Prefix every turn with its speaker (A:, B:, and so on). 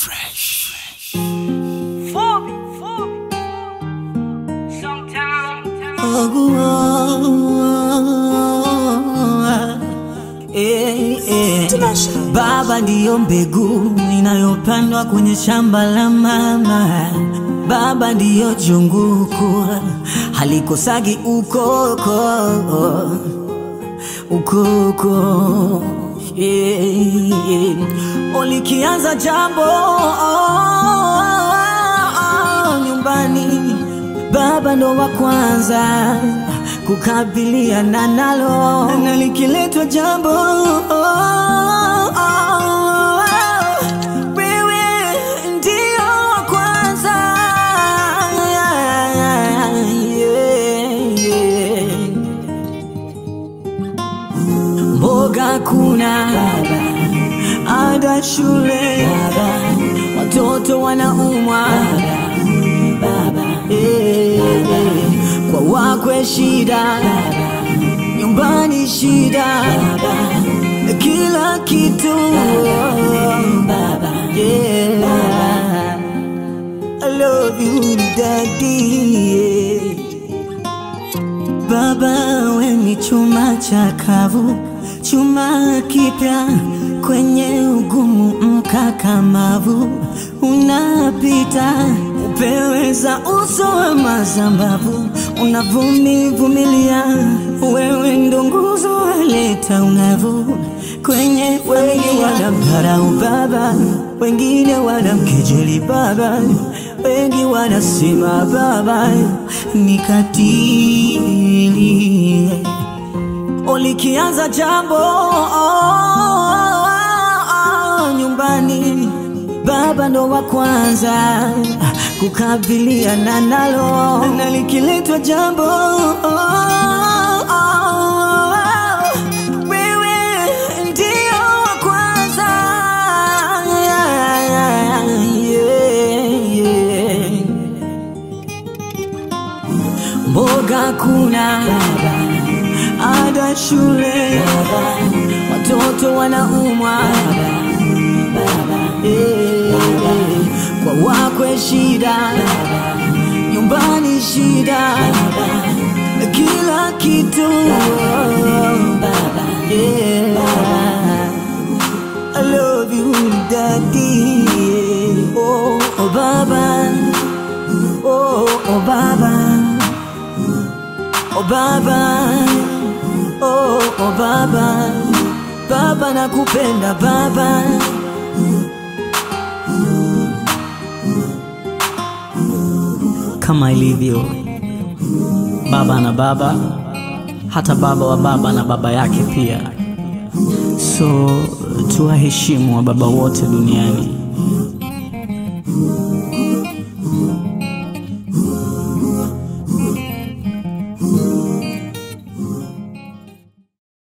A: Fresh.
B: Fubi, fubi. Sometimes.
C: Baba ndiyo mbegu inayopandwa kwenye shamba la mama. Baba ndiyo junguku halikosagi ukoko ukoko yeah, yeah. Ulikianza jambo nyumbani, baba ndo wa kwanza kukabiliana nalo, na likiletwa jambo wewe ndio wa kwanza yeah, yeah. Mboga kuna baba, ada shule baba, watoto wanaumwa baba, eh, eh, kwa wakwe shida baba, nyumbani shida baba, kila kitu baba, yeah. I love you daddy yeah. Baba we ni chuma chakavu, chuma kipya kwenye ugumu mkakamavu, unapita upeweza uso wa mazambavu, unavumivumilia, wewe ndo nguzo waleta ungavu kwenye wengi wanamdharau baba, wengine wanamkejeli baba, wengi wanasema baba ni katili. Ulikianza jambo nyumbani, baba ndo wa kwanza kukabiliana nalo, na likiletwa jambo wewe ndio wa kwanza yeah, yeah. Mboga kuna baba, ada shule baba, watoto wanaumwa baba, eh, eh, kwa wakwe shida baba, nyumbani shida baba, kila kitu baba, yeah. I love you daddy oh, oh baba oh, oh baba Oh baba, oh, oh baba, baba nakupenda baba. Kama ilivyo baba na baba, hata baba wa baba na baba yake pia. So tuwaheshimu wa baba wote duniani.